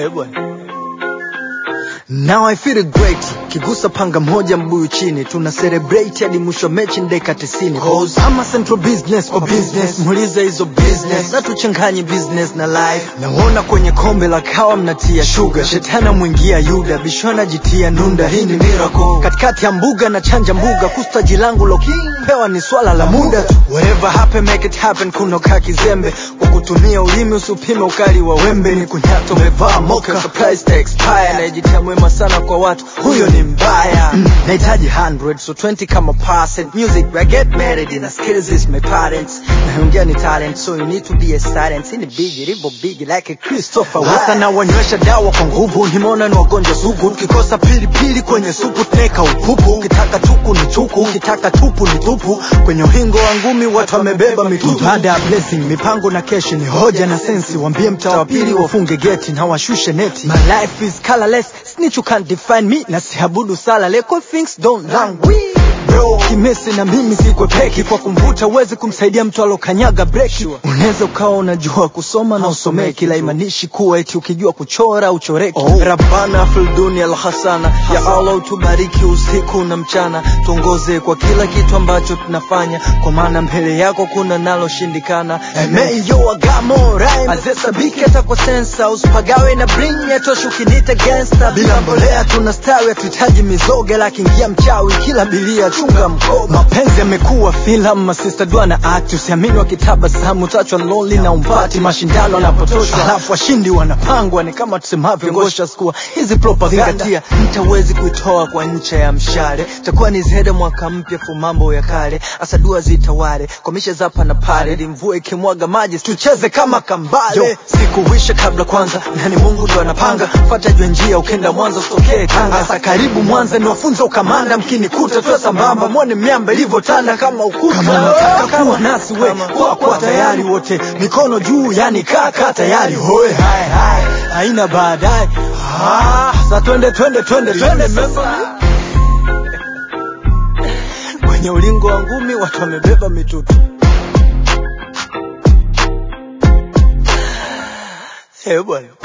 Hey, bwana. Now I feel great kigusa panga moja mbuyu chini tuna celebrate hadi mwisho wa mechi ndeka 90 Cause I'm a central business for business muulize hizo business na tuchanganye business na life naona kwenye kombe la kawa mnatia sugar shetana mwingia yuda bishwana jitia nunda hii ni miracle katikati ya mbuga na chanja mbuga kustaji langu lo pewa ni swala la muda tu whatever happen make it happen kunoka kizembe kwa kutumia ulimi usipime ukali wa wembe ni kunyato umevaa moka surprise to expire najitia mwema sana kwa watu huyo ni mbaya mm. nahitaji 100 so 20 kama percent music I get married in a skills is my parents naongea ni talent so you need to be a silent ini big ribo big like a Christopher hata na wanywesha dawa kwa nguvu nimeona ni wagonjwa sugu tukikosa pilipili kwenye supu tuneka upupu ukitaka chuku ni chuku ukitaka tupu ni tupu kwenye uhingo wa ngumi watu wamebeba mitutu baada ya blessing mipango na keshi ni hoja na sensi wambie mtaa wa pili wafunge geti na washushe neti my life is colorless snitch you can't define me na siabudu sala leko things don't languish bro kimesi na mimi sikwe peki kwa kumvuta uwezi kumsaidia mtu alokanyaga breki unaweza ukawa unajua kusoma na usomee kila imanishi kuwa eti ukijua kuchora uchoreki oh. rabana filduni alhasana ya allah utubariki usiku na mchana tuongoze kwa kila kitu ambacho tunafanya kwa maana mbele yako kuna naloshindikana emeyo agamo rhyme azesabiki hata kwa sensa usipagawe na bring yatosha ukinita gangsta bila mbolea tunastawi hatuhitaji mizoga lakiingia mchawi kila bilia chunga mkoba mapenzi yamekuwa filamu masista dua na act usiamini wakitabasamu tachwa lonely na umpati mashindano yanapotoshwa alafu washindi wanapangwa ni kama tusemavyo ngosha skua hizi propaganda mtawezi kuitoa kwa ncha ya mshale takuwa ni zihede mwaka mpya fu mambo ya kale asa dua zitawale komisha zapa na pale limvua ikimwaga maji tucheze kama kambale sikuwisha kabla kwanza nani mungu ndo anapanga fata jwe njia ukenda mwanza usitokee tanga asa karibu mwanza niwafunza ukamanda mkinikuta tuwe sambamba mwone miamba ilivyotanda kama ukuta kama unataka kuwa nasi we kuwa kuwa tayari wote mikono juu yani kaka tayari hoe hai hai haina baadaye ah, sa twende twende twende twende sasa kwenye ulingo wa ngumi watu wamebeba mitutu Eh bwana